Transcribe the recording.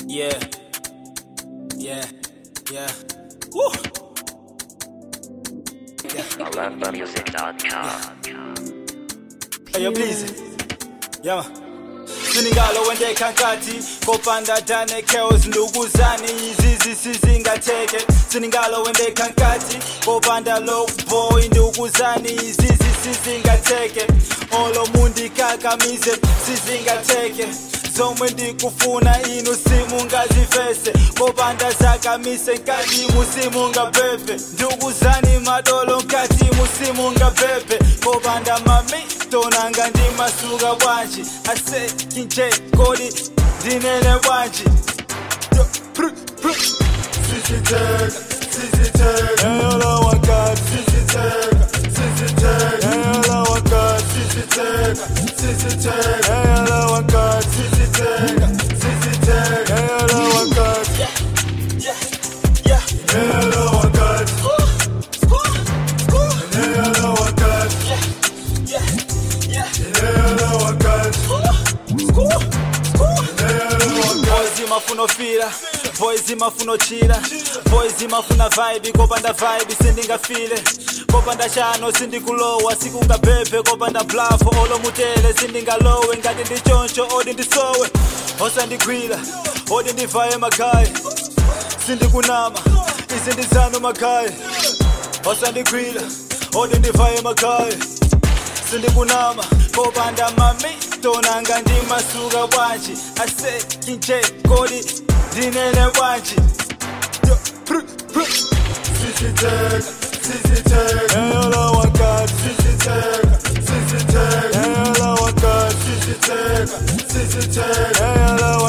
Yeah. Yeah. Yeah. Woo. Hey, yo, please. Yeah. siningalo wente khankati kopanda dane chaos ndukuzani izizi sizingatheke siningalo wente khankati kopanda low boy ndukuzani izizi sizingatheke olo mundi ikakamize sizingatheke zomwe ndikufuna inu simungazifese kopanda zakamise nkati musimungapepe ndukuzani madolo nkati musimungapepe kopanda mamito nanga ndimasuka bwanji ase kinje kodi ndinene bwanji Yo, pru, pru. Siziteka, siziteka. Eyolo wakati. Siziteka, siziteka. Eyolo wakati. Siziteka, siziteka. Eyolo wakati. Siziteka, siziteka. Eyolo wakati. Eyolo wakati. Eyolo wakati. Eyolo wakati. boys imafuna fira boys imafuna chira boys imafuna vibe kopanda vibe sindingafile kopanda chano sindikulowa sikungabhebhe kopanda blafo olomutele sindingalowe ngati ndichoncho odi ndisowe osandigwira odi ndivaye makhaya sindikunama isi ndizanu makhaya osandigwira odi ndivaye makhaya sindikunama kopanda mamito nanga ndimasuka bwanji ase kinje kodi ndinene bwanji Yo, pru, pru. Siziteka, siziteka. Eyolo wakati. Siziteka, siziteka. Eyolo wakati. Siziteka, siziteka. Eyolo